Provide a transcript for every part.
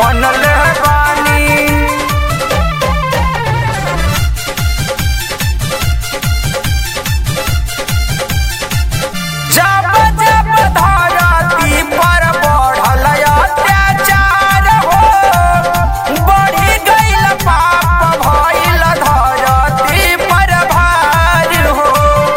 मनल बानी जब जब धरती पर बढ़ल अत्याचार हो बढ़ी गईल पाप भइल धरती पर भार हो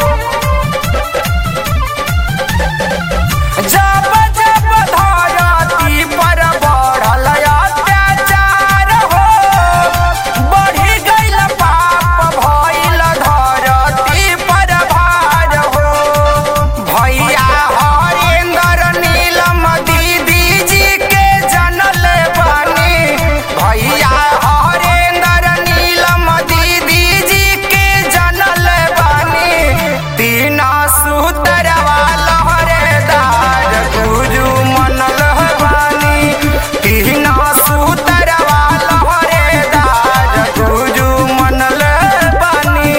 जब जब धरती पर बढ़ल अत्याचार हो बढ़ी गईल पाप भइल धरती पर भार हो भैया हरेंद्र नीलम दीदी जी के जनल बानी भैया हरेंद्र नीलम दीदी जी के जनल बानी तीन सूतर लहरेदार गुरु मनल बानी तीन सूतर लहरेदार गुरु मनल बानी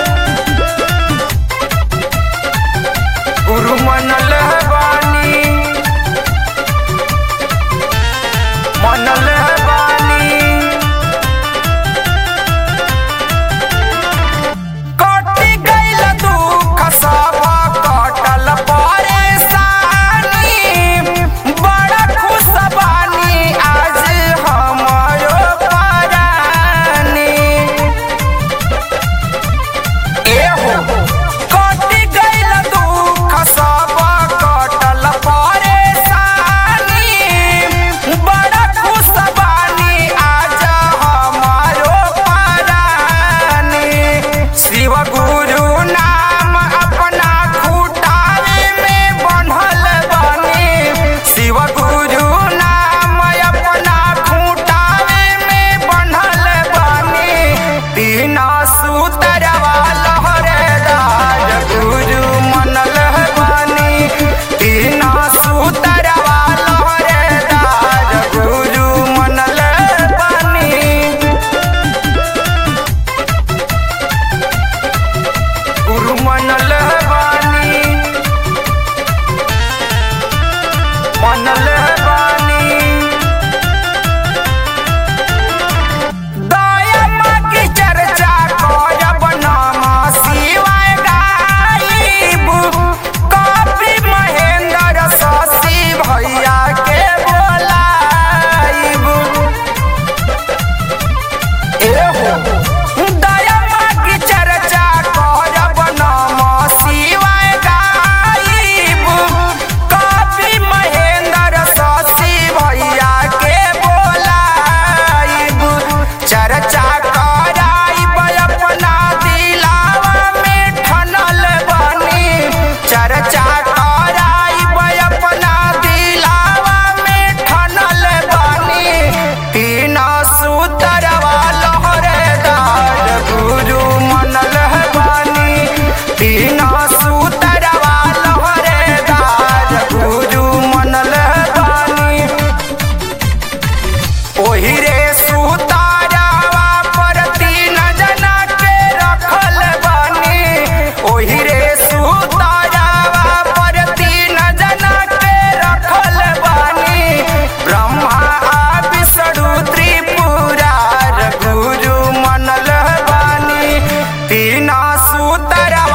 गुरु मनल बानी मनल बानी कटि गईल दुख सब कटल परेशानी बड़ा खुश बानी आज हमरो परानी एहो कटि गईल दुख सब कटल परेशानी बड़ा खुश बानी आज हमारो परानी शिव गुरु नाम अपना खुटारे में बन्हल बानी शिव गुरु नाम अपना खुटारे में बन्हल बानी तीन सूतर लहरेदार गुरु मनल बानी तीन सूतर लहरेदार गुरु मनल बानी गुरु मनल बानी मनल बानी दया माँ की चर्चा करब नाम शिवाय गाइब कपि महेंद्र शशि भैया के बोलाइब एहो दया माँ की चर्चा करब नाम शिवाय गाइब कपि महेंद्र शशि भैया के बोलाइब चर्चा कराइब अपना दिलावा में ठनल बनी चर्चा कराइब अपना दिलावा में ठनल बनी तीन सूतर लहरेदार गुरु मनल बानी तीन सूतर लहरेदार गुरु मनल बानी ओही रे सुतारावा पर तीन जना के रखल बानी ओही रे सुतारावा पर तीन जना के रखल बानी ब्रह्मा आ विष्णु त्रिपुरार गुरु मनल बानी तीन सूतर